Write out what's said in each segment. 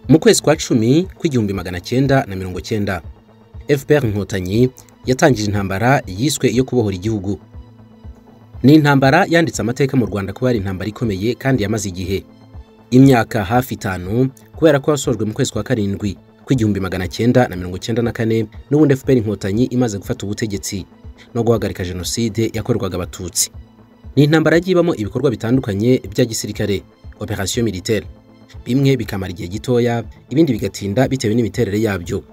mu kwezi kwa cumi kw'igihumbi magana cyenda na mirongo cyenda fpr inkotanyi yatangije intambara yiswe iyo kubohora igihugu ni intambara yanditse amateka mu rwanda kuba ari intambara ikomeye kandi yamaze igihe imyaka hafi itanu kubera ko yasojwe mu kwezi kwa karindwi kw'igihumbi magana cyenda na mirongo cyenda na kane n'ubundi fpr inkotanyi imaze gufata ubutegetsi no guhagarika jenoside yakorwaga abatutsi ni intambara yagiye ibamo ibikorwa bitandukanye bya gisirikare operation militaire bimwe bikamara igihe gitoya ibindi bigatinda bitewe n'imiterere yabyo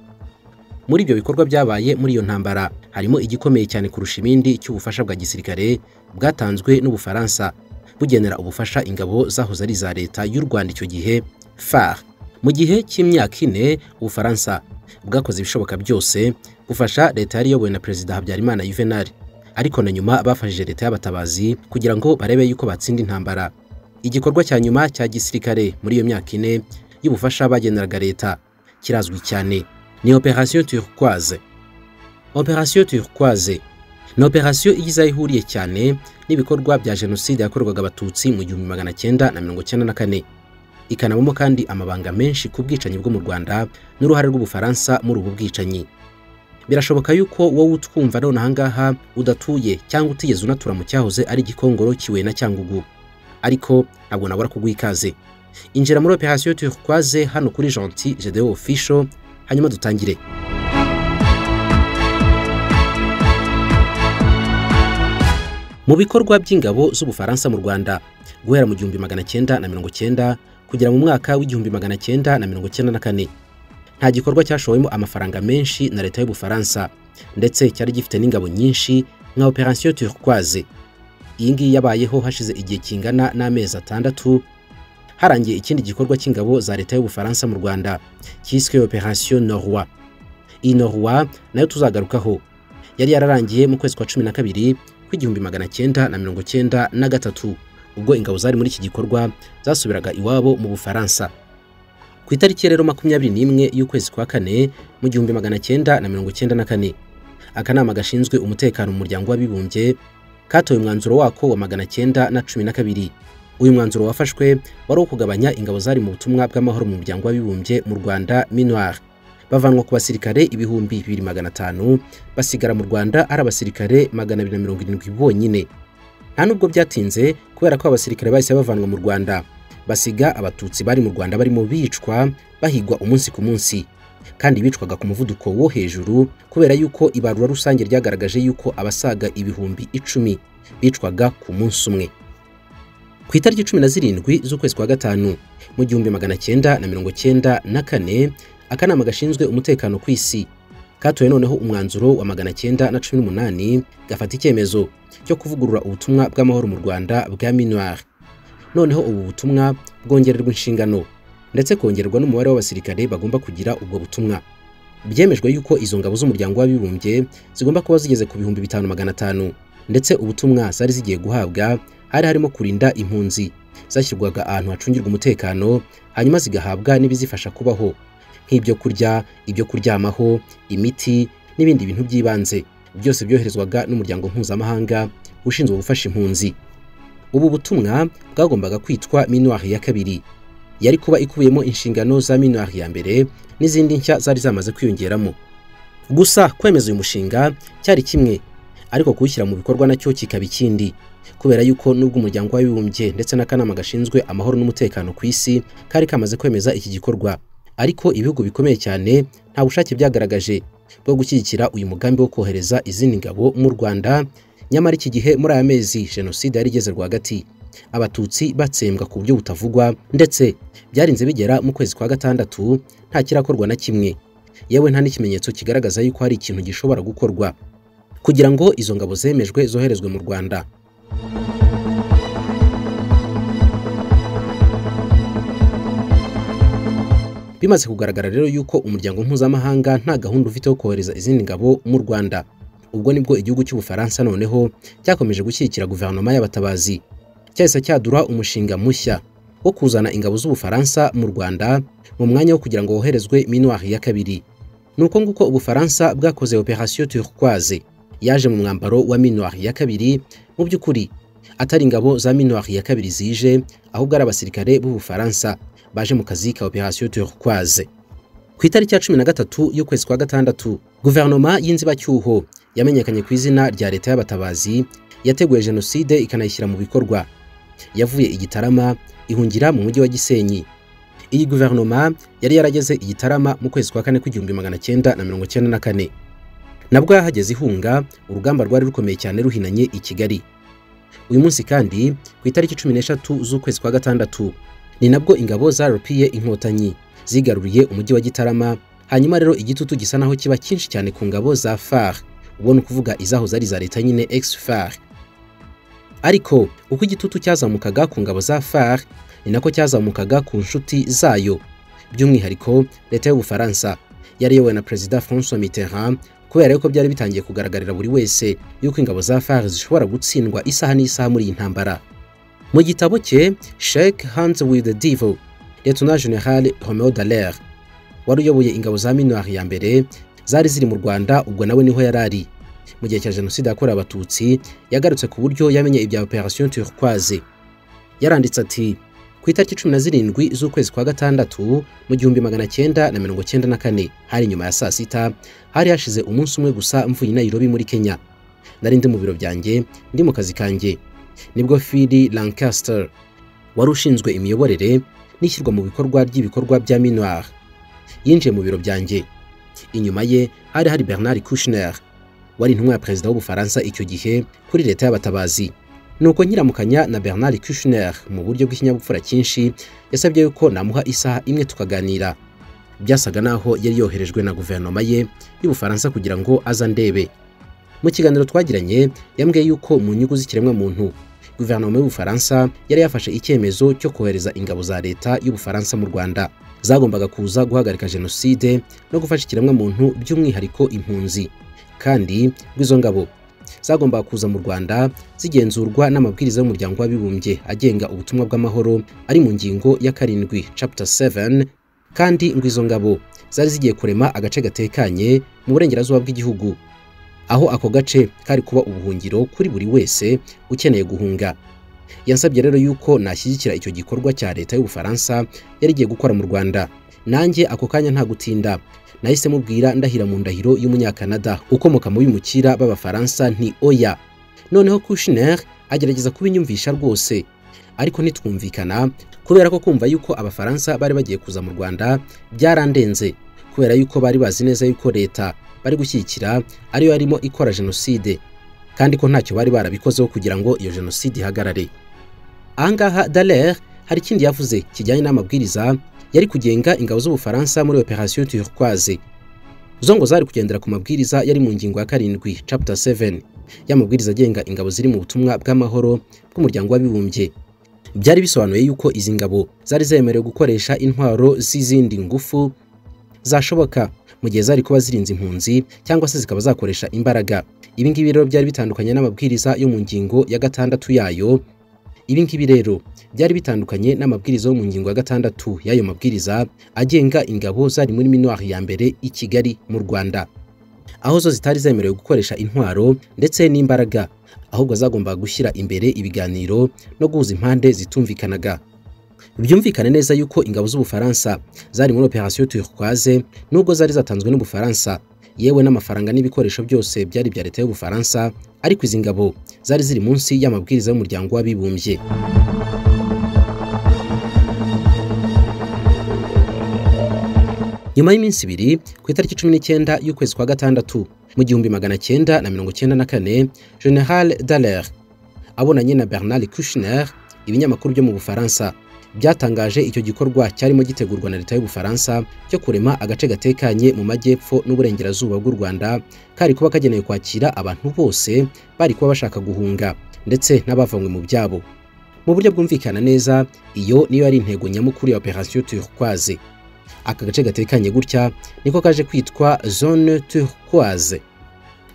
muri ibyo bikorwa byabaye muri iyo ntambara harimo igikomeye cyane kurusha ibindi cy'ubufasha bwa gisirikare bwatanzwe n'ubufaransa bugenera ubufasha ingabo zahoze ari iza leta y'u rwanda icyo gihe far mu gihe cy'imyaka ine ubufaransa bwakoze ibishoboka byose bufasha leta yari iyobowe na perezida habyarimana yuvenal ariko na nyuma bafashije leta y'abatabazi kugira ngo barebe yuko batsinda intambara igikorwa cya nyuma cya gisirikare muri iyo myaka ine y'ubufasha bageneraga leta kirazwi cyane ni operation turquoise operation turquoise ni operasiyo igize aho ihuriye cyane n'ibikorwa bya jenoside yakorwaga abatutsi mu gihumbi magana cyenda na mirongo cyenda na kane ikanabamo kandi amabanga menshi ku bwicanyi bwo mu rwanda n'uruhare rw'ubufaransa muri ubu bwicanyi birashoboka yuko wowe utwumva none ahangaha udatuye cyangwa utigeze unatura mu cyahoze ari gikongoro kiwe na cyangugu ariko ntabwo nabura kuguha ikaze injira muri operasiyo turquoise hano kuri gentil gedewo ofisho hanyuma dutangire mu bikorwa by'ingabo z'ubufaransa mu rwanda guhera mu gihumbi magana cyenda na mirongo cyenda kugera mu mwaka w'igihumbi magana cyenda na mirongo cyenda na kane nta gikorwa cyashowemo amafaranga menshi na leta y'ubufaransa ndetse cyari gifite n'ingabo nyinshi nka operation turquoise iyi ngiyi yabayeho hashize igihe kingana n'amezi atandatu harangiye ikindi gikorwa cy'ingabo za leta y'ubufaransa mu rwanda cyiswe operation norwa iyi norwa nayo tuzagarukaho yari yararangiye mu kwezi kwa cumi na kabiri kw'igihumbi magana cyenda na mirongo cyenda na gatatu ubwo ingabo zari muri iki gikorwa zasubiraga iwabo mu bufaransa ku itariki rero makumyabiri n'imwe y'ukwezi kwa kane mu gihumbi magana cyenda na mirongo cyenda na kane akanama gashinzwe umutekano mu muryango w'abibumbye katoye umwanzuro wako wa magana cyenda na cumi na kabiri uyu mwanzuro wafashwe wari uwo kugabanya ingabo zari mu butumwa bw'amahoro mu muryango w'abibumbye mu rwanda minuar bavanwa ku basirikare ibihumbi bibiri magana atanu basigara mu rwanda ari abasirikare magana abiri na mirongo irindwi bonyine nta nubwo byatinze kubera ko abasirikare bahise bavanwa mu rwanda basiga abatutsi bari mu rwanda barimo bicwa bahigwa umunsi ku munsi kandi bicwaga ku muvuduko wo hejuru kubera yuko ibarura rusange ryagaragaje yuko abasaga ibihumbi icumi bicwaga ku munsi umwe ku itariki cumi na zirindwi z'ukwezi kwa gatanu mu gihumbi magana cyenda na mirongo cyenda na kane akanama gashinzwe umutekano ku isi katoye noneho umwanzuro wa magana cyenda na cumi n'umunani gafata icyemezo cyo kuvugurura ubutumwa bw'amahoro mu rwanda bwa minuar noneho ubu butumwa bwongererwa inshingano ndetse kongererwa n'umubare w'abasirikare bagomba kugira ubwo butumwa byemejwe yuko izo ngabo z'umuryango w'abibumbye zigomba kuba zigeze ku bihumbi bitanu magana atanu ndetse ubutumwa zari zigiye guhabwa hari harimo kurinda impunzi zashyirwaga ahantu hacungirwa umutekano hanyuma zigahabwa n'ibizifasha kubaho nk'ibyo kurya ibyo kuryamaho imiti n'ibindi bintu by'ibanze byose byoherezwaga n'umuryango mpuzamahanga ushinzwe gufasha impunzi ubu butumwa bwagombaga kwitwa minuwari ya kabiri yari kuba ikubiyemo inshingano za minuwari ya mbere n'izindi nshya zari zamaze kwiyongeramo gusa kwemeza uyu mushinga cyari kimwe ariko kuwushyira mu bikorwa nacyo kikaba ikindi kubera yuko nubwo umuryango w'abibumbye ndetse n'akanama gashinzwe amahoro n'umutekano ku isi kari kamaze kwemeza iki gikorwa ariko ibihugu bikomeye cyane nta bushake byagaragaje bwo gushyigikira uyu mugambi wo kohereza izindi ngabo mu rwanda nyamara iki gihe muri aya mezi jenoside yari igeze rwagati abatutsi batsembwa ku buryo butavugwa ndetse byarinze bigera mu kwezi kwa gatandatu nta kirakorwa na kimwe yewe nta n'ikimenyetso kigaragaza yuko hari ikintu gishobora gukorwa kugira ngo izo ngabo zemejwe zoherezwe mu rwanda bimaze kugaragara rero yuko umuryango mpuzamahanga nta gahunda ufite yo kohereza izindi ngabo mu rwanda ubwo nibwo igihugu cy'ubufaransa noneho cyakomeje gushyigikira guverinoma y'abatabazi cyahise cyadura umushinga mushya wo kuzana ingabo z'ubufaransa mu rwanda mu mwanya wo kugira ngo woherezwe minuwari ya kabiri ni uko nguko ubufaransa bwakoze operation turquoise yaje mu mwambaro wa minuwari ya kabiri mu by'ukuri atari ingabo za minuar ya kabiri zije ahubwo ari abasirikare b'ubufaransa baje mu kazi ka operation turquoise ku itariki ya cumi na gatatu y'ukwezi kwa gatandatu guverinoma y'inzibacyuho yamenyekanye ku izina rya leta y'abatabazi yateguye jenoside ikanayishyira mu bikorwa yavuye igitarama ihungira mu mujyi wa gisenyi iyi guverinoma yari yarageze igitarama mu kwezi kwa kane kw'igihumbi magana cyenda na mirongo cyenda na kane nabwo yahageze ihunga urugamba rwari rukomeye cyane ruhinanye i kigali uyu munsi kandi ku itariki cumi n'eshatu z'ukwezi kwa gatandatu ni nabwo ingabo zaropiye inkotanyi zigaruriye umujyi wa gitarama hanyuma rero igitutu gisa naho kiba cyinshi cyane ku ngabo za far ubwo ni ukuvuga izahoze ari iza leta nyine ex far ariko uko igitutu cyazamukaga ku ngabo za far ni nako cyazamukaga ku nshuti zayo by'umwihariko leta y'ubufaransa yari iyobowe na perezida francois mitterrand kubera yuko byari bitangiye kugaragarira buri wese yuko ingabo za far zishobora gutsindwa isaha n'isaha muri iyi ntambara mu gitabo cye shake hands with the devil letona general romeo dallaire wari uyoboye ingabo za minuar ya mbere zari ziri mu rwanda ubwo nawe niho yari ari mu gihe cya jenoside yakorewe abatutsi yagarutse ku buryo yamenye ibya operation turquoise yaranditse ati ku itariki cumi na zirindwi z'ukwezi kwa gatandatu mu gihumbi magana cyenda na mirongo cyenda na kane hari nyuma ya saa sita hari hashize umunsi umwe gusa mvuye i nairobi muri kenya nari ndi mu biro byanjye ndi mu kazi kanjye nibwo fili lancaster wari ushinzwe imiyoborere n'ishyirwa mu bikorwa ry'ibikorwa bya minuar yinjiye mu biro byanjye inyuma ye hari hari bernard kushner wari intumwa ya perezida w'ubufaransa icyo gihe kuri leta y'abatabazi nuko nyiramukanya na bernard kushner mu buryo bw'ikinyabupfura cyinshi yasabye yuko namuha isaha imwe tukaganira byasaga naho yari yoherejwe na guverinoma ye y'ubufaransa kugira ngo aza ndebe mu kiganiro twagiranye yambwiye yuko mu nyungu z'ikiremwa muntu guverinoma y'ubufaransa yari yafashe icyemezo cyo kohereza ingabo za leta y'ubufaransa mu rwanda zagombaga kuza guhagarika jenoside no gufasha ikiremwa muntu by'umwihariko impunzi kandi rw'izo ngabo zagombaga kuza mu rwanda zigenzurwa n'amabwiriza y'umuryango w'abibumbye agenga ubutumwa bw'amahoro ari mu ngingo ya karindwi chapter 7 kandi ngo izo ngabo zari zigiye kurema agace gatekanye mu burengerazuba bw'igihugu aho ako gace kari kuba ubuhungiro kuri buri wese ukeneye guhunga yansabye rero yuko nashyigikira icyo gikorwa cya leta y'ubufaransa yari igiye gukora mu rwanda nanjye ako kanya nta gutinda nahise mubwira ndahira mu ndahiro y'umunyakanada ukomoka mu bimukira b'abafaransa nti oya noneho kushner agerageza kubinyumvisha rwose ariko ntitwumvikana kubera ko kumva yuko abafaransa bari bagiye kuza mu rwanda byarandenze kubera yuko bari bazi neza yuko leta bari gushyigikira ariyo yarimo ikora jenoside kandi ko ntacyo bari barabikozeho kugira ngo iyo jenoside ihagarare ahangaha dallaire hari ikindi yavuze kijyanye n'amabwiriza yari kugenga ingabo z'ubufaransa muri operation turquoise zo ngo zari kugendera ku mabwiriza yari mu ngingo ya karindwi chapter 7 y'amabwiriza agenga ingabo ziri mu butumwa bw'amahoro bw'umuryango w'abibumbye byari bisobanuye yuko izi ngabo zari zemerewe gukoresha intwaro z'izindi ngufu zashoboka mu gihe zari kuba zirinze impunzi cyangwa se zikaba zakoresha imbaraga ibi ngibi rero byari bitandukanye n'amabwiriza yo mu ngingo ya gatandatu yayo ibi ngibi rero byari bitandukanye n'amabwiriza yo mu ngingo ya gatandatu y'ayo mabwiriza agenga ingabo zari muri minuari ya mbere i kigali mu rwanda aho zo zitari zemerewe gukoresha intwaro ndetse n'imbaraga ahubwo zagombaga gushyira imbere ibiganiro no guhuza impande zitumvikanaga byumvikane neza yuko ingabo z'ubufaransa zari muri operation turquoise nubwo zari zatanzwe n'ubufaransa yewe n'amafaranga n'ibikoresho byose byari ibya leta y'ubufaransa ariko izi ngabo zari ziri munsi y'amabwiriza y'umuryango w'abibumbye nyuma y'iminsi ibiri ku itariki cumi n'icyenda y'ukwezi kwa gatandatu mu gihumbi magana cyenda na mirongo cyenda na kane general dallaire abonanye na bernard kushner ibinyamakuru byo mu bufaransa byatangaje icyo gikorwa cyarimo gitegurwa na leta y'ubufaransa cyo kurema agace gatekanye mu majyepfo n'uburengerazuba bw'u rwanda kari kuba kagenewe kwakira abantu bose bari kuba bashaka guhunga ndetse n'abavanywe mu byabo mu buryo bwumvikana neza iyo niyo yari intego nyamukuru ya operation turquoise aka gace gatekanye gutya niko kaje kwitwa zone turquoise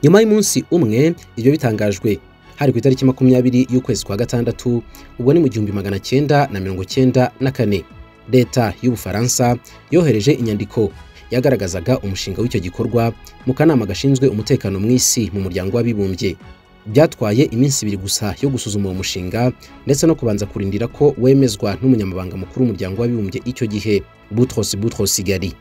nyuma y'umunsi umwe ibyo bitangajwe hari ku itariki makumyabiri y'ukwezi kwa gatandatu ubwo ni mu gihumbi magana cyenda na mirongo cyenda na kane leta y'ubufaransa yohereje inyandiko yagaragazaga umushinga w'icyo gikorwa mu kanama gashinzwe umutekano mu isi mu muryango w'abibumbye byatwaye iminsi ibiri gusa yo gusuzuma uwo mushinga ndetse no kubanza kurindira ko wemezwa n'umunyamabanga mukuru w'umuryango w'abibumbye icyo gihe Boutros Boutros-Ghali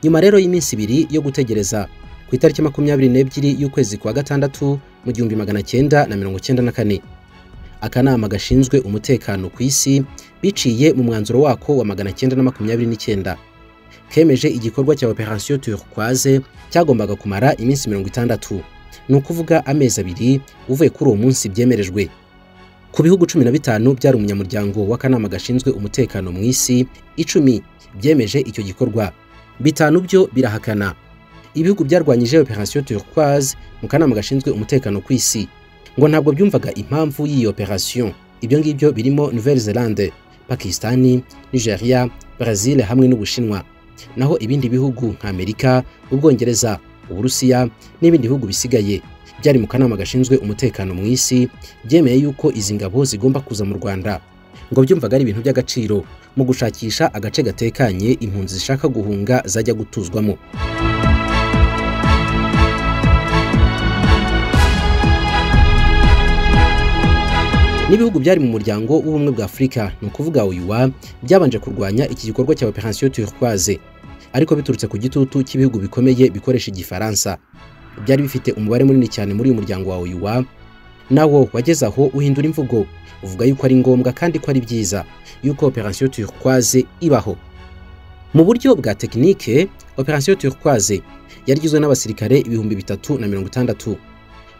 nyuma rero y'iminsi ibiri yo gutegereza ku itariki makumyabiri n'ebyiri y'ukwezi kwa gatandatu mu gihumbi magana cyenda na mirongo cyenda na kane akanama gashinzwe umutekano ku isi biciye mu mwanzuro wako wa magana cyenda na makumyabiri n'icyenda kemeje igikorwa cya operation turquoise cyagombaga kumara iminsi mirongo itandatu ni ukuvuga amezi abiri uvuye kuri uwo munsi byemerejwe ku bihugu cumi na bitanu byari umunyamuryango w'akanama gashinzwe umutekano mu isi icumi byemeje icyo gikorwa bitanu byo birahakana ibihugu byarwanyije operation turquoise mu kanama gashinzwe umutekano ku isi ngo ntabwo byumvaga impamvu y'iyi operation ibyo ngibyo birimo nouvelle zelande pakistani nigeria brazil hamwe n'ubushinwa naho ibindi bihugu nka amerika ubwongereza uburusiya n'ibindi bihugu bisigaye byari mu kanama gashinzwe umutekano mu isi byemeye yuko izi ngabo zigomba kuza mu rwanda ngo byumvaga ari ibintu by'agaciro mu gushakisha agace gatekanye impunzi zishaka guhunga zajya gutuzwamo n'ibihugu byari mu muryango w'ubumwe bwa afurika ni ukuvuga oyuwa byabanje kurwanya iki gikorwa cya operation turquoise ariko biturutse ku gitutu cy'ibihugu bikomeye bikoresha igifaransa byari bifite umubare munini cyane muri uyu muryango wa oyuwa nawo wageze aho uhindura imvugo uvuga yuko ari ngombwa kandi ko ari byiza yuko operation turquoise ibaho mu buryo bwa tekinike operation turquoise yari igizwe n'abasirikare ibihumbi bitatu na mirongo itandatu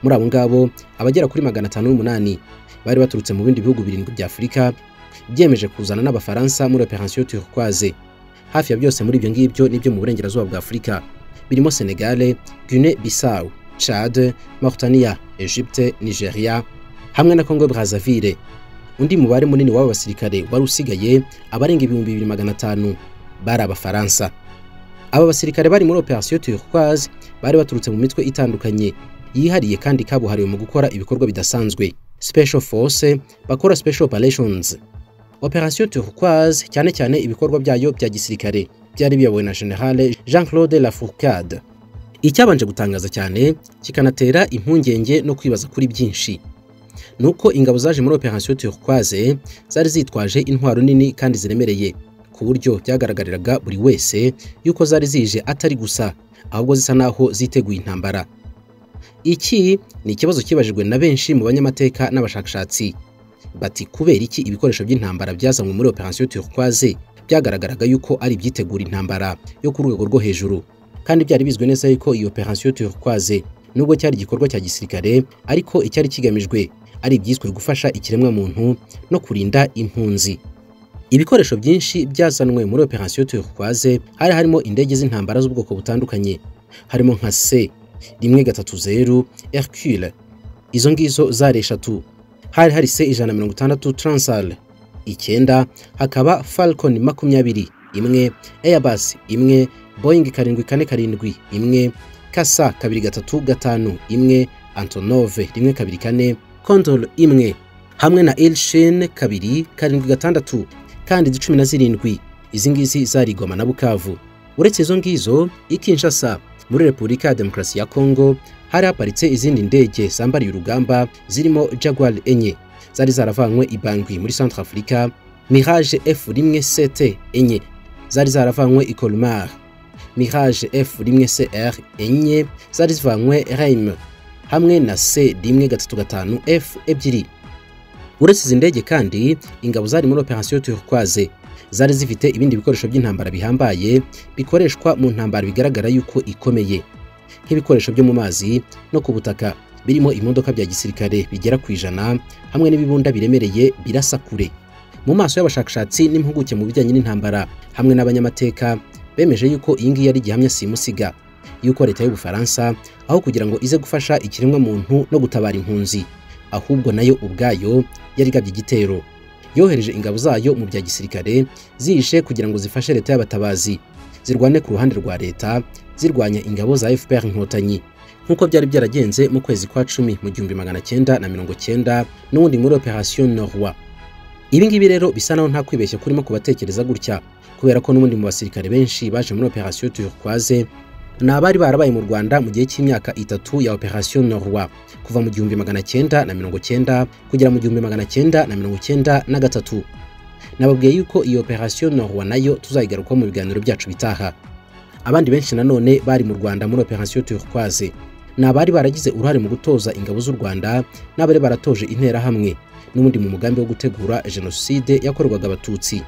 muri abo ngabo abagera kuri magana atanu n'umunani bari baturutse mu bindi bihugu birindwi bya afurika byemeje kuzana n'abafaransa muri operation turquoise hafi ya byose muri ibyo ngibyo n'ibyo mu burengerazuba bwa afurika birimo senegale guine bissau chad mauritania egypte nigeria hamwe na congo brazaville undi mubare munini w'aba basirikare wari usigaye abarenga ibihumbi bibiri magana atanu bari abafaransa aba basirikare bari muri operation turquoise bari baturutse mu mitwe itandukanye yihariye kandi kabuhariwe mu gukora ibikorwa bidasanzwe special force bakora special operations operation turquoise cyane cyane ibikorwa byayo bya gisirikare byari biyobowe na generale jean claude lafourcade icyabanje gutangaza cyane kikanatera impungenge no kwibaza kuri byinshi ni uko ingabo zaje muri operation turquoise zari zitwaje intwaro nini kandi ziremereye ku buryo byagaragariraga buri wese yuko zari zije atari gusa ahubwo zisa naho ziteguye intambara iki ni ikibazo kibajijwe na benshi mu banyamateka n'abashakashatsi bati kubera iki ibikoresho by'intambara byazanywe muri operation turquoise byagaragaraga yuko ari ibyitegura intambara yo ku rwego rwo hejuru kandi byari bizwi neza yuko iyi operation turquoise nubwo cyari igikorwa cya gisirikare ariko icyari kigamijwe ari ibyiswe gufasha ikiremwa muntu no kurinda impunzi ibikoresho byinshi byazanwe muri operation turquoise hari harimo indege z'intambara z'ubwoko butandukanye harimo nka se rimwe gatatu zeru hercule izo ngizo zari eshatu hari hari se ijana mirongo itandatu transal icyenda hakaba falcon makumyabiri imwe airbus imwe boeing karindwi kane karindwi imwe kasa kabiri gatatu gatanu imwe antonove rimwe kabiri kane condol imwe hamwe na elshin kabiri karindwi gatandatu kandi cumi na zirindwi izi ngizi zarigoma na bukavu uretse izo ngizo ikinshasa muri repubulika ya demokarasi ya kongo hari haparitse izindi ndege zambariye urugamba zirimo jaguar enye zari zaravanywe ibangwi muri centre afurika mirage f rimwe ct enye zari zaravanywe i colmar mirage f rimwe cr enye zari zivanywe reim hamwe na c rimwe gatatu gatanu f ebyiri uretse izi ndege kandi ingabo zari muri operation turquoise zari zifite ibindi bikoresho by'intambara bihambaye bikoreshwa mu ntambara bigaragara yuko ikomeye nk'ibikoresho byo mu mazi no ku butaka birimo imodoka bya gisirikare bigera ku ijana hamwe n'ibibunda biremereye birasa kure mu maso y'abashakashatsi n'impuguke mu bijyanye n'intambara hamwe n'abanyamateka bemeje yuko iyi ngiyi ari gihamya simusiga yuko leta y'ubufaransa aho kugira ngo ize gufasha ikiremwa muntu no gutabara impunzi ahubwo nayo ubwayo yarigabye igitero yohereje ingabo zayo mu bya gisirikare zishe kugira ngo zifashe leta y'abatabazi zirwane ku ruhande rwa leta zirwanya ingabo za FPR inkotanyi nk'uko byari byaragenze mu kwezi kwa cumi mu gihumbi magana cyenda na mirongo cyenda n'ubundi muri operation Norwa ibi ngibi rero bisa naho nta kwibeshya kurimo kubatekereza gutya kubera ko n'ubundi mu basirikare benshi baje muri operation Turquoise ni abari barabaye mu rwanda mu gihe cy'imyaka itatu ya operation norwa kuva mu gihumbi magana cyenda na mirongo cyenda kugera mu gihumbi magana cyenda na mirongo cyenda na gatatu nababwiye yuko iyo operation norwa nayo tuzayigarukaho mu biganiro byacu bitaha abandi benshi nanone bari mu rwanda muri operation turquoise ni abari baragize uruhare mu gutoza ingabo z'u rwanda n'abari baratoje interahamwe n'ubundi mu mugambi wo gutegura jenoside yakorwaga abatutsi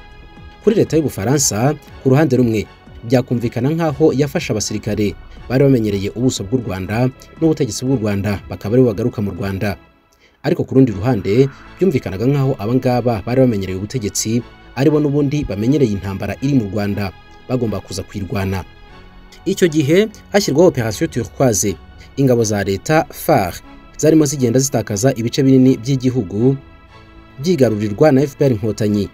kuri leta y'ubufaransa ku ruhande rumwe byakumvikana nk'aho yafasha abasirikare bari bamenyereye ubuso bw'u rwanda n'ubutegetsi bw'u rwanda bakaba aribo bagaruka mu rwanda ariko ku rundi ruhande byumvikanaga nk'aho abangaba bari bamenyereye ubutegetsi aribo n'ubundi bamenyereye intambara iri mu rwanda bagomba kuza kuyirwana icyo gihe hashyirwaho operation turquoise ingabo za leta far zarimo zigenda zitakaza ibice binini by'igihugu byigarurirwa na fpr inkotanyi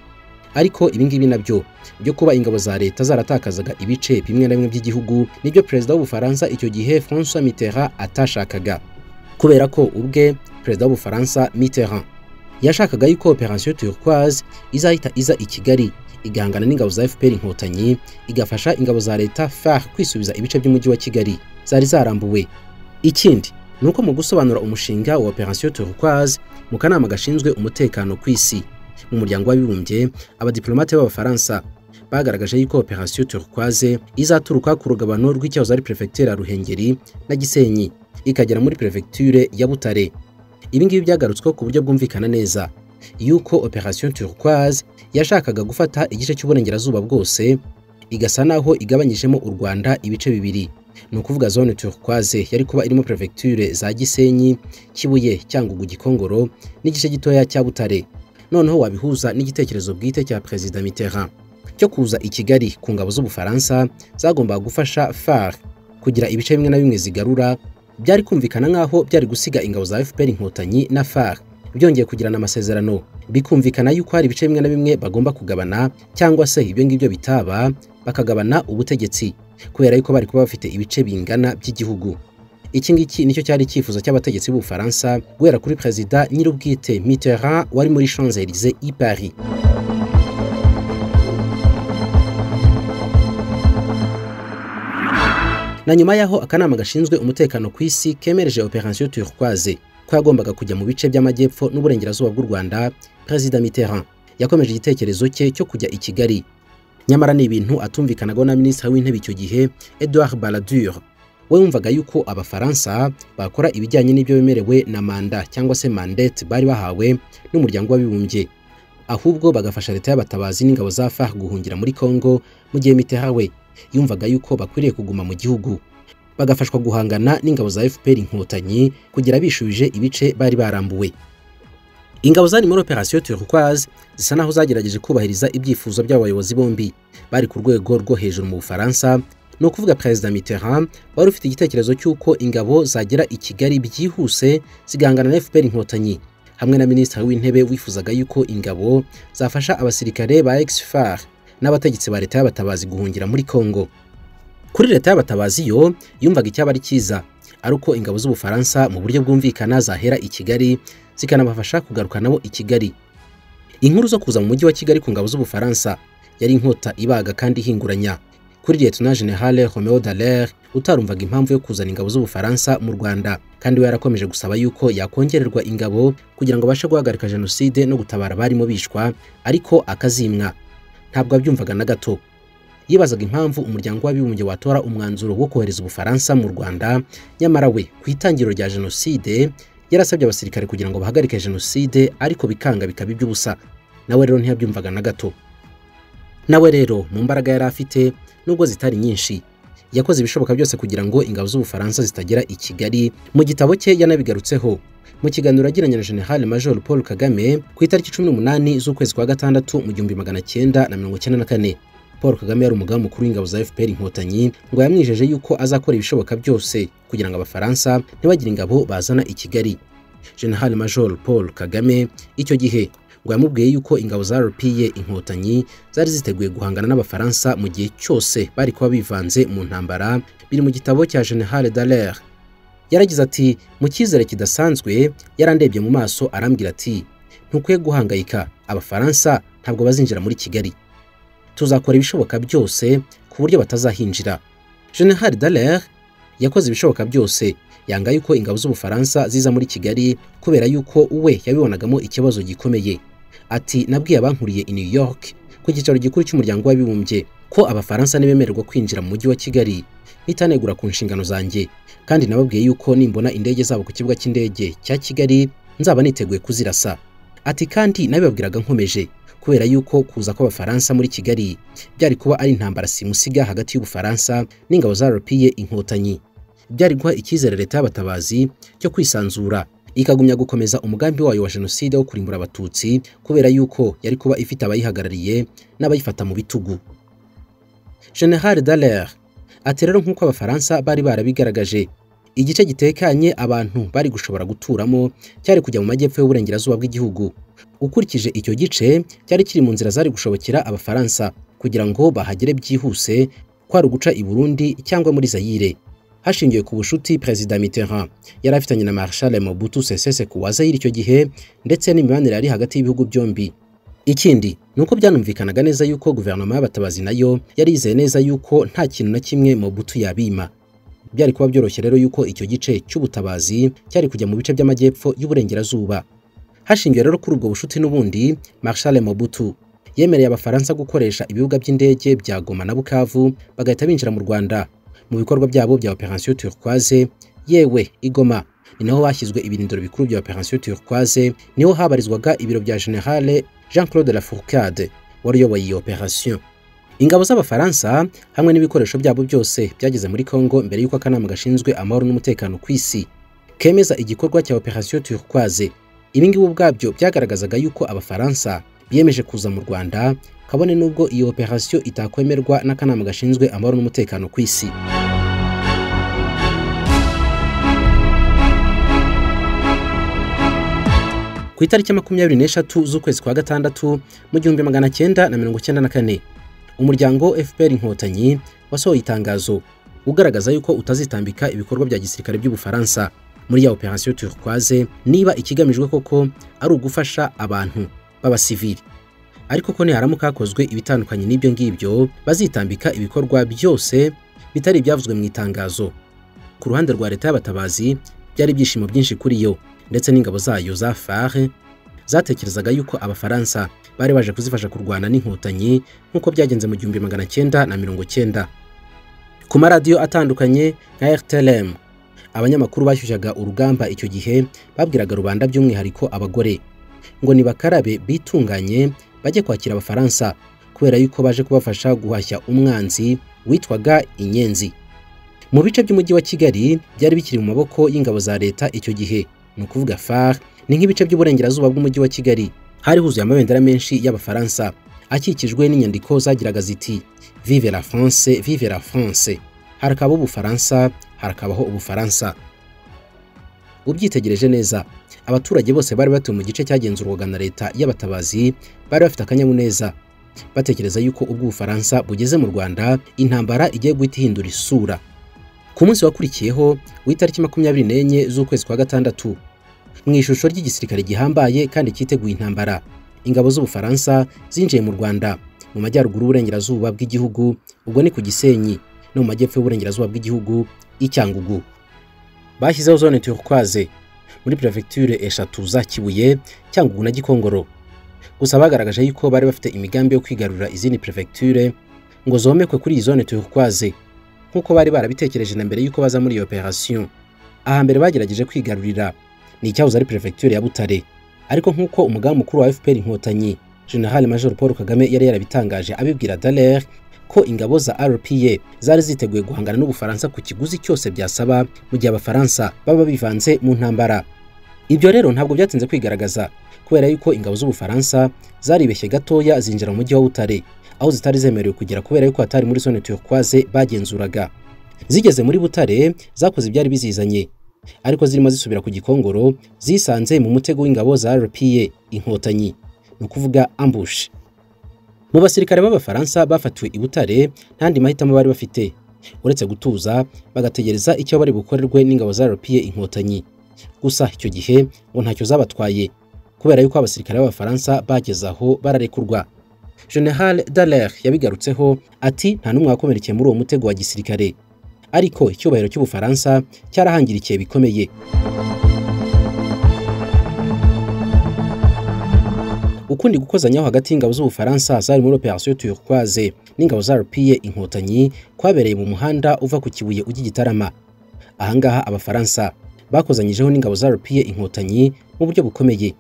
ariko ibingibi nabyo byo kuba ingabo za leta zaratakazaga ibice bimwe na bimwe by'igihugu nibyo perezida w'ubufaransa icyo gihe françois mitterrand atashakaga kubera ko ubwe perezida w'ubufaransa mitterrand yashakaga yuko operation turquoise izahita iza i kigali igahangana n'ingabo za fpr inkotanyi igafasha ingabo za leta far kwisubiza ibice by'umujyi wa kigali zari zarambuwe ikindi ni uko mu gusobanura umushinga wa operation turquoise mu kanama gashinzwe umutekano ku isi mu muryango w'abibumbye abadiplomate b'abafaransa bagaragaje yuko operation turquoise izaturuka ku rugabano rw'icyahoze ari perefegitura ya ruhengeri na gisenyi ikagera muri perefegiture ya butare ibi ngibi byagarutsweho ku buryo bwumvikana neza yuko operation turquoise yashakaga gufata igice cy'uburengerazuba bwose igasa naho igabanyijemo u rwanda ibice bibiri ni ukuvuga zone turquoise yari kuba irimo perefegiture za gisenyi kibuye cyangugu gikongoro n'igice gitoya cya butare noneho wabihuza n'igitekerezo bwite cya perezida mitterrand cyo kuza i kigali ku ngabo z'ubufaransa zagombaga gufasha far kugira ibice bimwe na bimwe zigarura byari kumvikana nk'aho byari gusiga ingabo za fpr inkotanyi na far byongeye kugirana amasezerano bikumvikana yuko hari ibice bimwe na bimwe bagomba kugabana cyangwa se ibyo ngibyo bitaba bakagabana ubutegetsi kubera yuko bari kuba bafite ibice bingana by'igihugu iki ngiki nicyo cyari icyifuzo cy'abategetsi b'ubufaransa guhera kuri perezida nyir'ubwite mitterrand wari muri champs elysees i paris na nyuma y'aho akanama gashinzwe umutekano ku isi kemereje operation turquoise ko yagombaga kujya mu bice by'amajyepfo n'uburengerazuba bw'u rwanda perezida mitterrand yakomeje igitekerezo cye cyo kujya i kigali nyamara ni ibintu atumvikanagaho na minisitiri w'intebe icyo gihe edouard baladur we yumvaga yuko abafaransa bakora ibijyanye n'ibyo bemerewe na manda cyangwa se mandete bari bahawe n'umuryango w'abibumbye ahubwo bagafasha leta y'abatabazi n'ingabo za far guhungira muri congo mu gihe miterawe yumvaga yuko bakwiriye kuguma mu gihugu bagafashwa guhangana n'ingabo za fpr inkotanyi kugira bishubije ibice bari barambuwe ingabo zari muri operation turquoise zisa naho zagerageje kubahiriza ibyifuzo by'abayobozi bombi bari ku rwego rwo hejuru mu bufaransa ni ukuvuga perezida mitterrand wari ufite igitekerezo cy'uko ingabo zagera i kigali byihuse zigahangana na fpr inkotanyi hamwe na minisitiri w'intebe wifuzaga yuko ingabo zafasha abasirikare ba exfar n'abategetsi ba leta y'abatabazi guhungira muri congo kuri leta y'abatabazi yo yumvaga icyaba ari cyiza ari uko ingabo z'ubufaransa mu buryo bwumvikana zahera i kigali zikanabafasha kugaruka nabo i Kigali inkuru zo kuza mu mujyi wa Kigali ku ngabo z'ubufaransa yari inkota ibaga kandi ihinguranya kuri Lieutenant General Romeo Dallaire utarumvaga impamvu yo kuzana ingabo z'ubufaransa mu Rwanda kandi we yarakomeje gusaba yuko yakongererwa ingabo kugira ngo abashe guhagarika jenoside no gutabara abarimo bishwa ariko akazimwa ntabwo abyumvaga na gato yibazaga impamvu umuryango w'abibumbye watora umwanzuro wo kohereza ubufaransa mu Rwanda nyamara we ku itangiriro rya jenoside yarasabye abasirikare kugira ngo bahagarike jenoside ariko bikanga bikaba iby'ubusa nawe rero ntiyabyumvaga na gato nawe rero mu mbaraga yari afite nubwo zitari nyinshi yakoze ibishoboka byose kugira ngo ingabo z'ubufaransa zitagera i kigali mu gitabo cye yanabigarutseho mu kiganiro agiranye na general major paul kagame ku itariki cumi n'umunani z'ukwezi kwa gatandatu mu gihumbi magana cyenda na mirongo cyenda na kane paul kagame yari umugaba mukuru w'ingabo za fpr inkotanyi ngo yamwijeje yuko azakora ibishoboka byose kugira ngo abafaransa ntibagire ingabo bazana i kigali general major paul kagame icyo gihe ngo yamubwiye yuko ingabo za rpa inkotanyi zari ziteguye guhangana n'abafaransa mu gihe cyose bari kuba bivanze mu ntambara biri mu gitabo cya general dallaire yaragize ati mu cyizere kidasanzwe yarandebye mu maso arambwira ati ntukwiye guhangayika abafaransa ntabwo bazinjira muri kigali tuzakora ibishoboka byose ku buryo batazahinjira general dallaire yakoze ibishoboka byose yanga yuko ingabo z'ubufaransa ziza muri kigali kubera yuko we yabibonagamo ikibazo gikomeye ati nabwiye abankuriye i new york ku cyicaro gikuru cy'umuryango w'abibumbye ko abafaransa ntibemererwa kwinjira mu mujyi wa kigali ntitanegura ku nshingano zanjye kandi nababwiye yuko nimbona indege zabo ku kibuga cy'indege cya kigali nzaba niteguye kuzirasa ati kandi nabibabwiraga nkomeje kubera yuko kuza kw'abafaransa muri kigali byari kuba ari intambara simusiga hagati y'ubufaransa n'ingabo zarapiye inkotanyi byari guha icyizere leta y'abatabazi cyo kwisanzura ikagumya gukomeza umugambi wayo wa jenoside wo kurimbura abatutsi kubera yuko yari kuba ifite abayihagarariye n'abayifata mu bitugu general dallaire ati rero nk'uko abafaransa bari barabigaragaje igice gitekanye abantu bari gushobora guturamo cyari kujya mu majyepfo y'uburengerazuba bw'igihugu ukurikije icyo gice cyari kiri mu nzira zari gushobokera abafaransa kugira ngo bahagere byihuse kwari uguca i burundi cyangwa muri zayire hashingiwe ku bushuti perezida mitterrand yari afitanye na marshal mobutu sese seko wa zayire icyo gihe ndetse n'imibanire yari hagati y'ibihugu byombi ikindi ni uko byanumvikanaga neza yuko guverinoma y'abatabazi nayo yari yizeye neza yuko nta kintu na kimwe mobutu yabima byari kuba byoroshye rero yuko icyo gice cy'ubutabazi cyari kujya mu bice by'amajyepfo y'uburengerazuba hashingiwe rero kuri ubwo bushuti n'ubundi marshal mobutu yemereye abafaransa gukoresha ibibuga by'indege bya goma na bukavu bagahita binjira mu rwanda mu bikorwa byabo bya operation turquoise yewe igoma ni naho bashyizwe ibirindiro bikuru bya operation turquoise niho habarizwaga ibiro bya generale jean claude lafourcade wari uyoboye iyo operation ingabo z'abafaransa hamwe n'ibikoresho byabo byose byageze muri congo mbere y'uko akanama gashinzwe amahoro n'umutekano ku isi kemeza igikorwa cya operation turquoise ibi ngibi ubwabyo byagaragazaga yuko abafaransa biyemeje kuza mu rwanda kabone nubwo iyo operasiyo itakwemerwa n'akanama gashinzwe amahoro n'umutekano ku isi ku itariki makumyabiri n'eshatu z'ukwezi kwa gatandatu mu gihumbi magana cyenda na mirongo cyenda na kane umuryango fpr inkotanyi wasohoye itangazo ugaragaza yuko utazitambika ibikorwa bya gisirikare by'ubufaransa muri ya operasiyo turquoise niba ikigamijwe koko ari ugufasha abantu b'abasivili ariko ko niharamuka hakozwe ibitandukanye n'ibyo ngibyo bazitambika ibikorwa byose bitari ibyavuzwe mu itangazo ku ruhande rwa leta y'abatabazi byari ibyishimo byinshi kuri yo ndetse n'ingabo zayo za fare zatekerezaga yuko abafaransa bari baje kuzifasha kurwana n'inkotanyi nk'uko byagenze mu gihumbi magana cyenda na mirongo cyenda ku maradiyo atandukanye nka rtlm abanyamakuru bashyushyaga urugamba icyo gihe babwiraga rubanda by'umwihariko abagore ngo nibakarabe bitunganye bajye kwakira abafaransa kubera yuko baje kubafasha guhashya umwanzi witwaga inyenzi mu bice by'umujyi wa kigali byari bikiri mu maboko y'ingabo za leta icyo gihe ni ukuvuga far ni nk'ibice by'uburengerazuba bw'umujyi wa kigali hari huzuye amabendera menshi y'abafaransa akikijwe n'inyandiko zagiraga ziti vive la france vive la france harakabaho ubufaransa harakabaho ubufaransa ubyitegereje neza abaturage bose bari batuye mu gice cyagenzurwaga na leta y'abatabazi bari bafite akanyamuneza batekereza yuko ubwo ubufaransa bugeze mu rwanda intambara igiye guhita ihindura isura ku munsi wakurikiyeho w'itariki makumyabiri n'enye z'ukwezi kwa gatandatu mu ishusho ry'igisirikare gihambaye kandi cyiteguye intambara ingabo z'ubufaransa zinjiye mu rwanda mu majyaruguru y'uburengerazuba bw'igihugu ubwo ni ku gisenyi no mu majyepfo y'uburengerazuba bw'igihugu i cyangugu bashyizeho zone turquoise muri perefegiture eshatu za kibuye cyangugu na gikongoro gusa bagaragaje yuko bari bafite imigambi yo kwigarurira izindi perefegiture ngo zomekwe kuri iyi zone turquoise nk'uko bari barabitekereje na mbere y'uko baza muri iyo operasiyo ahambere bagerageje kwigarurira ni icyahoze ari perefegiture ya butare ariko nk'uko umugambi mukuru wa fpr inkotanyi general major paul kagame yari yarabitangaje abibwira dallaire ko ingabo za RPA zari ziteguye guhangana n'ubufaransa ku kiguzi cyose byasaba mu gihe abafaransa baba bivanze mu ntambara ibyo rero ntabwo byatinze kwigaragaza kubera yuko ingabo z'ubufaransa zaribeshye gatoya zinjira mu mujyi wa Butare aho zitari zemerewe kugera kubera yuko hatari muri zone turquoise bagenzuraga zigeze muri Butare zakoze ibyari bizizanye ariko zirimo zisubira ku gikongoro zisanze mu mutego w'ingabo za RPA inkotanyi ni ukuvuga ambush mu basirikare b'abafaransa bafatiwe i Butare ntandi mahitamo bari bafite uretse gutuza bagategereza icyo bari bukorerwe n'ingabo za RPA inkotanyi gusa icyo gihe ngo ntacyo zabatwaye kubera yuko abasirikare b'abafaransa bageze aho bararekurwa General Dallaire yabigarutseho ati nta n'umwe wakomerekeye muri uwo mutego wa gisirikare ariko icyubahiro cy'ubufaransa cyarahangirikiye bikomeye ukundi gukozanyaho hagati y'ingabo z'ubufaransa zari muri operation turquoise n'ingabo za rupiye inkotanyi kwabereye mu muhanda uva ku kibuye ujya igitarama ahangaha abafaransa bakozanyijeho n'ingabo za rupiye inkotanyi mu buryo bukomeye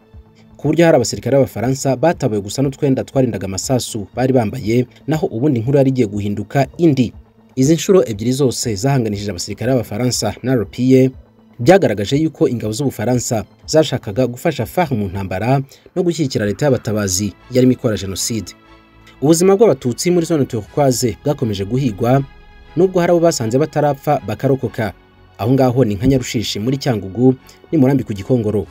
ku buryo hari abasirikare b'abafaransa batabaye gusa n'utwenda twarindaga amasasu bari bambaye naho ubundi inkuru yari igiye guhinduka indi izi nshuro ebyiri zose zahanganishije abasirikare b'abafaransa na rupiye byagaragaje yuko ingabo z'ubufaransa zashakaga gufasha FARC mu ntambara no gushyigikira leta y'abatabazi yarimo ikora jenoside ubuzima bw'abatutsi muri zone turquoise bwakomeje guhigwa nubwo hari abo basanze batarapfa bakarokoka aho ngaho ni nka nyarushishi muri cyangugu ni murambi ku gikongoro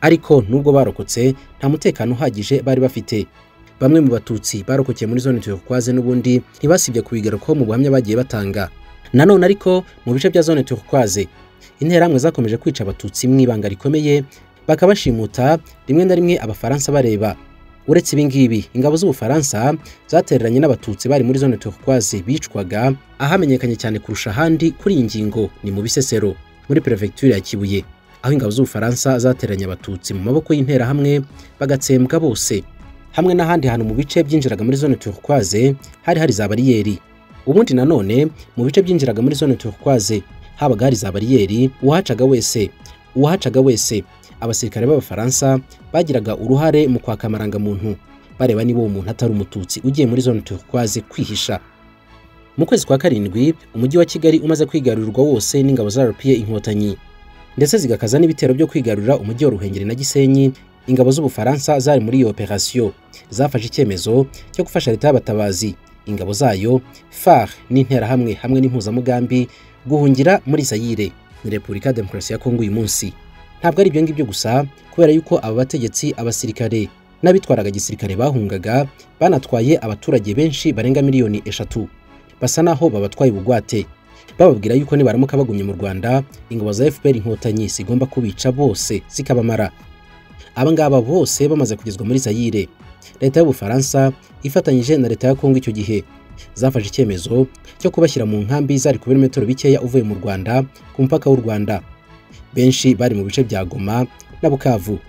ariko nubwo barokotse nta mutekano uhagije bari bafite bamwe mu batutsi barokokeye muri zone turquoise n'ubundi ntibasibye kubigarukaho mu buhamya bagiye batanga nanone ariko mu bice bya zone turquoise interahamwe zakomeje kwica abatutsi mu ibanga rikomeye bakabashimuta rimwe na rimwe abafaransa bareba uretse ibi ngibi ingabo z'ubufaransa zatereranye n'abatutsi bari muri zone turquoise bicwaga ahamenyekanye cyane kurusha ahandi kuri iyi ngingo ni mu bisesero muri perefegitura ya kibuye aho ingabo z'ubufaransa zatereranye abatutsi mu maboko y'interahamwe bagatsembwa bose hamwe n'ahandi hantu mu bice byinjiraga muri zone turquoise hari hari za bariyeri ubundi nanone mu bice byinjiraga muri zone turquoise habaga hari za bariyeri uwahacaga wese uwahacaga wese abasirikare b'abafaransa bagiraga uruhare mu kwaka amarangamuntu bareba niba uwo muntu atari umututsi ugiye muri zone turquoise kwihisha mu kwezi kwa karindwi umujyi wa kigali umaze kwigarurirwa wose n'ingabo za rpa inkotanyi ndetse zigakaza n'ibitero byo kwigarurira umujyi wa ruhengeri na gisenyi ingabo z'ubufaransa zari muri iyo operasiyo zafashe icyemezo cyo gufasha leta y'abatabazi ingabo zayo far n'interahamwe hamwe n'impuzamugambi guhungira muri Zaire ni Repubulika Demokarasi ya Kongo uyu munsi ntabwo ari ibyo ngibyo gusa kubera yuko aba bategetsi abasirikare n'abitwaraga gisirikare bahungaga banatwaye abaturage benshi barenga miliyoni eshatu basa naho babatwaye ubugwate bababwira yuko nibaramuka bagumye mu Rwanda ingabo za FPR inkotanyi zigomba kubica bose zikabamara aba ngaba bose bamaze kugezwa muri Zaire leta y'ubufaransa ifatanyije na leta ya Kongo icyo gihe zafashe icyemezo cyo kubashyira mu nkambi zari ku birometero bikeya uvuye mu Rwanda ku mupaka w'u Rwanda benshi bari mu bice bya Goma na Bukavu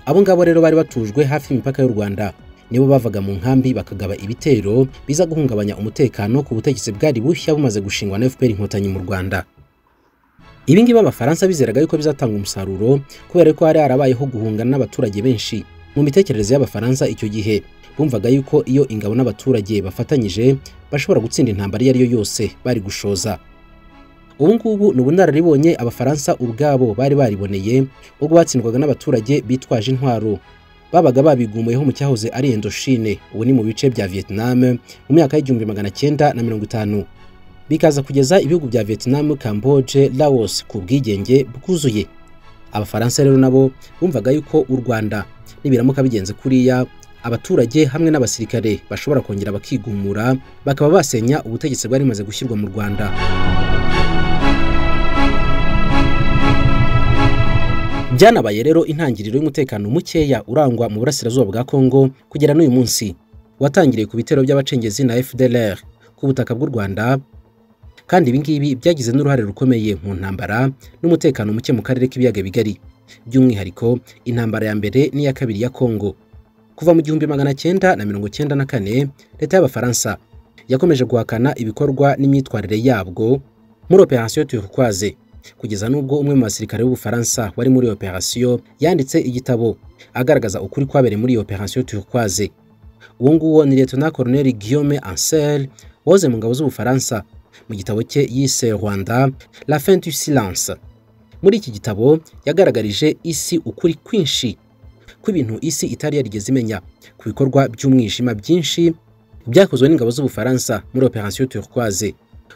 abo ngabo rero bari batujwe hafi y'imipaka y'u Rwanda nibo bavaga mu nkambi bakagaba ibitero biza guhungabanya umutekano ku butegetsi bwari bushya bumaze gushingwa na FPR inkotanyi mu Rwanda ibi ngibi abafaransa bizeraga yuko bizatanga umusaruro kubera ko hari harabayeho guhungana n'abaturage benshi mu mitekerereze y'abafaransa icyo gihe bumvaga yuko iyo ingabo n'abaturage bafatanyije bashobora gutsinda intambara iyo ari yo yose bari gushoza ubu ngubu ni ubunararibonye abafaransa ubwabo bari bariboneye ubwo batsindwaga n'abaturage bitwaje intwaro babaga babigumuyeho mu cyahoze ari endoshine ubu ni mu bice bya vietnam mu myaka y'igihumbi magana cyenda na mirongo itanu bikaza kugeza ibihugu bya vietnam camboge laos ku bwigenge bwuzuye abafaransa rero nabo bumvaga yuko u rwanda nibiramuka bigenze kuriya abaturage hamwe n'abasirikare bashobora kongera bakigumura bakaba basenya ubutegetsi bwari bumaze gushyirwa mu Rwanda byanabaye rero intangiriro y'umutekano mukeya urangwa mu burasirazuba bwa Kongo kugera n'uyu munsi watangiriye ku bitero by'abacengezi na FDLR ku butaka bw'u Rwanda kandi ibi ngibi byagize n'uruhare rukomeye mu ntambara n'umutekano muke mu karere k'ibiyaga bigari by'umwihariko intambara ya mbere n'iya kabiri ya Kongo kuva mu gihumbi magana cyenda na mirongo cyenda na kane leta y'abafaransa yakomeje guhakana ibikorwa n'imyitwarire yabwo muri operation turquoise kugeza n'ubwo umwe mu basirikare b'ubufaransa wari muri operation yanditse igitabo agaragaza ukuri kwabereye muri iyo operation turquoise uwo nguwo ni lieutenant colonel Guillaume Ancel woze mu ngabo z'ubufaransa mu gitabo cye yise Rwanda la fin du silence muri iki gitabo yagaragarije isi ukuri kwinshi kw'ibintu isi itari yarigeze imenya ku bikorwa by'umwijima byinshi byakozwe n'ingabo z'ubufaransa muri operation turquoise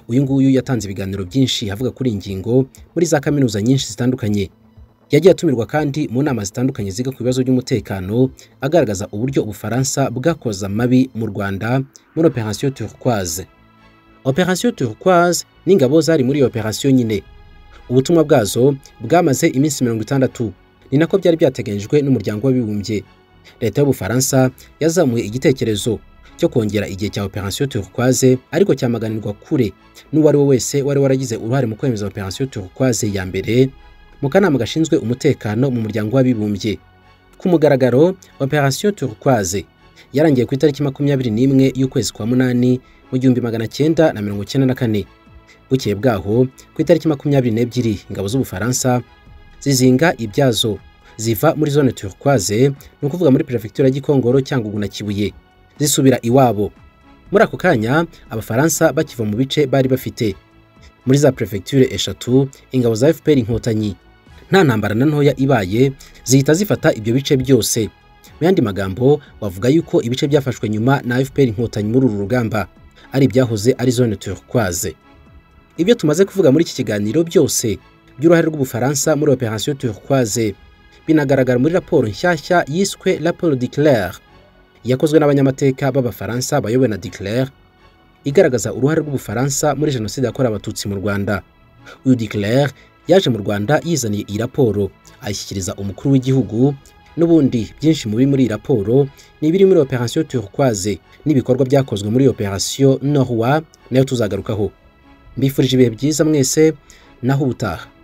uyu nguyu yatanze ibiganiro byinshi avuga kuri iyi ngingo muri za kaminuza nyinshi zitandukanye yagiye atumirwa kandi mu nama zitandukanye ziga ku bibazo by'umutekano agaragaza uburyo ubufaransa bwakoza amabi mu rwanda muri operation turquoise operation turquoise n'ingabo zari muri iyo operation nyine ubutumwa bwazo bwamaze iminsi mirongo itandatu ni nako byari byateganyijwe n'umuryango w'abibumbye leta y'ubufaransa yazamuye igitekerezo cyo kongera igihe cya operation turquoise ariko cyamaganirwa kure n'uwo ari we wese wari waragize uruhare mu kwemeza operation turquoise ya mbere mu kanama gashinzwe umutekano mu muryango w'abibumbye ku mugaragaro operation turquoise yarangiye ku itariki makumyabiri n'imwe y'ukwezi kwa munani mu gihumbi magana cyenda na mirongo cyenda na kane bukeye bwaho ku itariki makumyabiri n'ebyiri ingabo z'ubufaransa zizinga ibyazo ziva muri zone turquoise ni ukuvuga muri perefegitura gikongoro cyangugu na kibuye zisubira iwabo muri ako kanya abafaransa bakiva mu bice bari bafite muri za perefegiture eshatu ingabo za fpr inkotanyi nta ntambara na ntoya ibaye zihita zifata ibyo bice byose mu yandi magambo wavuga yuko ibice byafashwe nyuma na fpr inkotanyi muri uru rugamba ari ibyahoze ari zone turquoise ibyo tumaze kuvuga muri iki kiganiro byose by'uruhare rw'ubufaransa muri operation turquoise binagaragara muri raporo nshyashya yiswe raporo de claire yakozwe n'abanyamateka b'abafaransa bayobowe na de claire igaragaza uruhare rw'ubufaransa muri jenoside yakorewe abatutsi mu rwanda uyu de claire yaje mu rwanda yizaniye iyi raporo ayishyikiriza umukuru w'igihugu n'ubundi byinshi mu biri muri iyi raporo ni ibiri muri operation turquoise n'ibikorwa byakozwe muri operation norwa nayo tuzagarukaho mbifurije ibihe byiza mwese naho ubutaha